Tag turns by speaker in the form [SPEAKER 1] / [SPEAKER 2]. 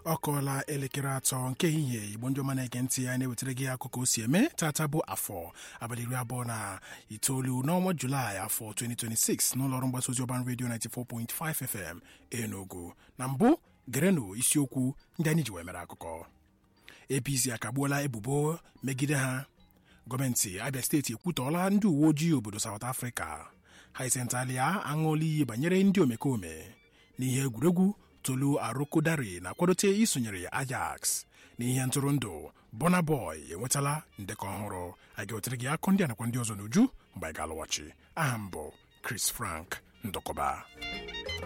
[SPEAKER 1] ọ kọọla elekere atọ nke ehihie igbo ndị ọma na-ege ntị ya na-ewetara gị akụkọ o si eme tata bụ afọ abalị iri abụọ na itoolu n'ọnwa julaị afọ 2026 n'ụlọọrụ mgbasa ozi ọban redio 94.5 fm enugu na mbụ gerenụ isiokwu ndị anyị ji wee mere akụkọ apc akagbuola ebubo megide ha gọọmenti abia steeti ekwutọọla ndị uwe ojii obodo saụt afrịka haisentalia aṅụọla iyi banyere ndị omekome n'ihe egwuregwu tolu arokodari na-akwadote isonyere ajax n'ihe ntụrụndụ Burna Boy enwetala ndekọ ọhụrụ a ga-ewetara gị akụ ndị a nakwa ndị ọzọ n'uju mgbe anyị ga-alụwachi aha m bụ Chris Frank Ndụkọba